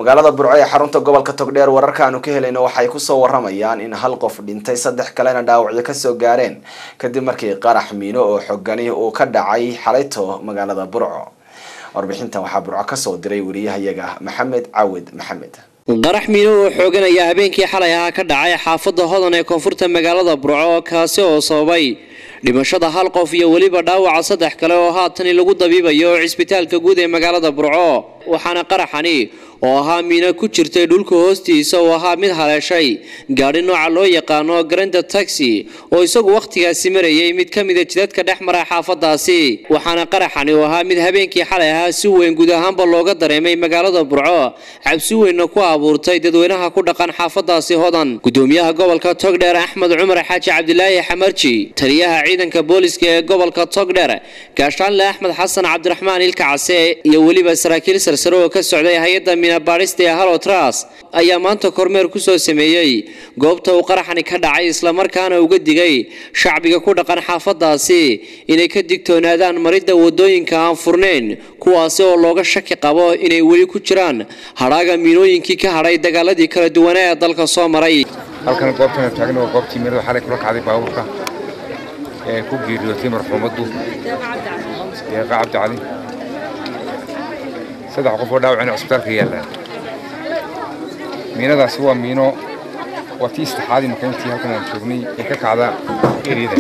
magaalada burco ee xarunta gobolka togdheer wararka aanu ka helayno waxay kusoo waramayaan in hal qof dhintay saddex kalena dhaawacyo kasoo gaareen kadib markii qarax miino oo xogani uu ka dhacay xalayto magaalada burco warbixintan waxaa burco kasoo diray wariyahayaga maxamed caawid maxamed qarax miino oo xoogan ayaa habeenkii xalay ahaa ka dhacay xaafadda hodan ee koonfurta magaalada burco kaasi oo sababay dhimashada hal qof iyo weliba dhaawaca saddex kale oo haatani lagu dabiibayo cisbitaalka guud ee magaalada burco waxaana qaraxani oo ahaa miino ku jirtay dhulka hoostiisa oo ahaa mid haleeshay gaadhi nooca loo yaqaano garanda taxi oo isagu wakhtigaasi marayay mid ka mida jidadka dhex mara xaafadaasi waxaana qaraxani oo ahaa mid habeenkii xalay ahaa si weyn guud ahaanba looga dareemay magaalada burco cabsi weynna ku abuurtay dadweynaha ku dhaqan xaafadaasi hodan gudoomiyaha gobolka togdheer axmed cumar xaaji cabdilaahi xamarji taliyaha ciidanka booliska ee gobolka togdheer gaashaanle axmed xasan cabdiraxmaan ilka case iyo weliba saraakiil sarsare oo ka socday hay-adda baadhista ee halotras ayaa maanta kormeer ku soo sameeyey goobta uu qaraxani ka dhacay islamarkaana uga digay shacbiga ku dhaqan xaafadaasi inay ka digtoonaadaan maridda wadooyinka aan furnayn kuwaasi oo looga shaki qabo inay weli ku jiraan hadhaaga miinooyinkii ka hadhay dagaaladii kala duwanaa ee dalka soo maray halkan goobtana taagna waa goobtii mirada xalay kula kacday baabuurka ee ku geeriyootay marxuumaddu deeqa cabdi cali saddex qof oo dhaawacina cusbitaalka yaallaan miinadaasi waa miino waa tii saddexaadii makayntii halkan aan joognay ee ka kacda eryada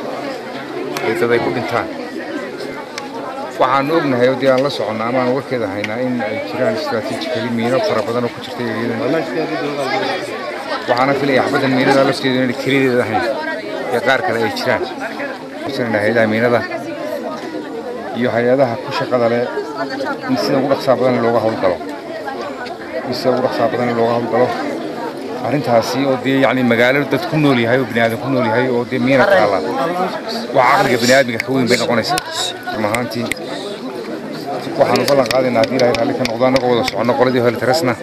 ee dad ay ku dhintaan waxaanu ognahay oo dee aan la soconnaa ama aan warkeeda haynaa in ay jiraan istraatiijikali miino fara badan oo ku jirta eryadan waxaana filaya xabaddan miinada lafteedu inay kelideeda ahayn ee qaar kale ay jiraan hay-adaha miinada iyo hay-adaha ku shaqada leh in sida ugu dhaqsaa badan looga hawlgalo in sida ugu dhaqsaa badan looga hawlgalo arrintaasi oo dee yacni magaalo dad ku nool yahay oo bini aadan ku nool yahay oo dee miina taalla wax caqliga bini aadmiga ka weyn bay noqonaysaa run ahaantii waxaanu ballan qaadaynaa haddii ilaahay raalli ka noqdo annagoo wada soconno qoladii helitaresna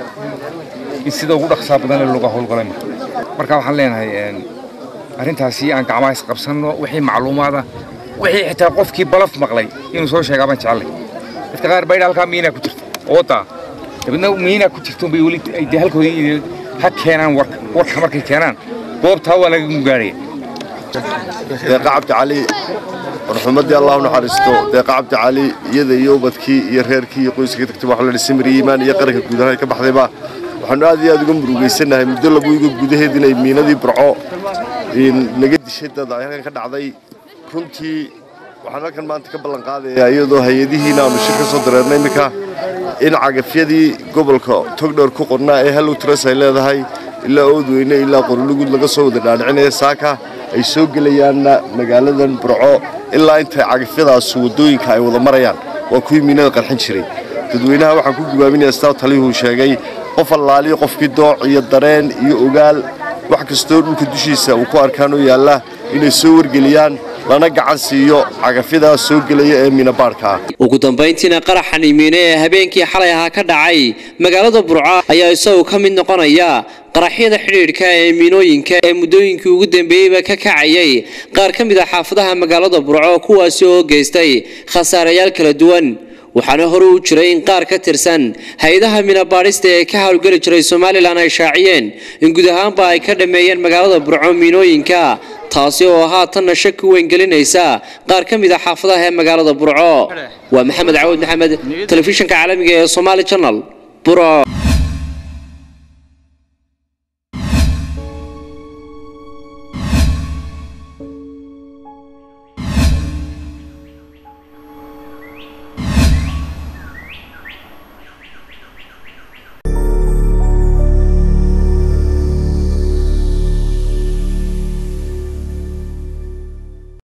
in sida ugu dhaqsaa badan looga hawlgalo marka waxaan leenahay arrintaasi aan gacmaha isqabsanno wixii macluumaada wixii xitaa qofkii balaf maqlay inuu soo sheegaa baan jecellay dadka qaar baydha halkaa miinaa ku jirta oodaa dabeedna miinaa ku jirto bay weli dee halkoodii ha keenaan warka warka markay keenaan goobtaa waa laga gaaraya deeqa cabdi cali marxuumaddii allahu naxariisto deeqa cabdi cali iyada iyo ubadkii iyo reerkii iyo qoyska ka tagtay waxa la dhisay mari iimaan iyo qaranka guud ahaan ka baxdayba waxaanu aad iyo aad uga murugaysanahay muddo lagu iga gudaheed inay miinadii burco naga dishay dad ay halkan ka dhacday runtii waxaan halkan maanta ka ballan qaadayaa iyadoo hay-adihiina aanu shir ka soo dareernay iminka in cagafyadii gobolka togdhowr ku qornaa ee hallow tras ay leedahay ilaa oodweyne ilaa qorolugud laga soo wada dhaadhicinaya saaka ay soo gelayaanna magaaladan burco ilaa intay cagafyadaas waddooyinka ay wada marayaan waa kuwii miinada qarxin jiray dadweynaha waxaan ku gubaaminayaa sidaa taliyuhu sheegay qof allaaliyo qofkii dooc iyo dareen iyo ogaal wax kastoo dhulka dushiisa uu ku arkaanoo yaalla inay soo wargeliyaan lana gacan siiyo cagafyadaas soo gelaya ee miinabaadhka ah ugu dambayntiina qaraxani miine ee habeenkii xalay ahaa ka dhacay magaalada burco ayaa isagu ka mid noqonaya qaraxyada xidhiidhka ee miinooyinka ee muddooyinkii ugu dambeeyeyba ka kacayay qaar ka mid a xaafadaha magaalada burco kuwaasi oo geystay khasaarayaal kala duwan waxaana hore u jiray in qaar ka tirsan hay-adaha minabaadhista ee ka howlgeli jiray somalilan ay shaaciyeen in guud ahaanba ay ka dhammeeyeen magaalada burco miinooyinka taasi oo haatanna shaki weyn gelinaysa qaar ka mid a xaafadaha ee magaalada burco waa maxamed cawad maxamed telefishinka caalamiga ee somaali janal burco